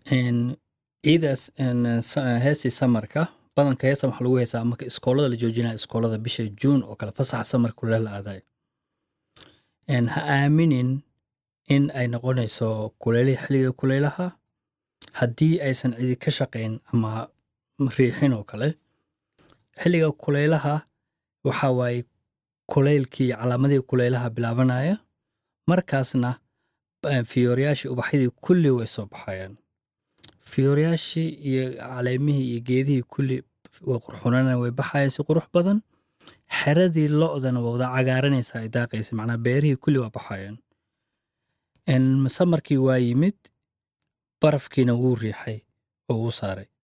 ciidaas heestii samarka badanka heesa waxaa lagu heesaa marka iskoolada la joojinaya iskoolada bisha juun oo kale fasaxa samarka kule la aadayo ha aaminin in ay noqonayso kuleylihii xilliga kuleylaha haddii aysan cidi ka shaqayn ama riixin oo kale xilliga kuleylaha waxa waaye kuleylkii calaamadihii kuleylaha bilaabanaya markaasna fiyooryaashii ubaxyadii kulli way soo baxayaan fiyooryaashii iyo caleemihii iyo geedihii kulli way qurxunana way baxayaan si qurux badan xeradii lo-dana waa wada cagaaranaysa ay daaqaysa macnaa beerihii kulli waa baxayaan samarkii waa yimid barafkiina wuu riixay oo wuu saaray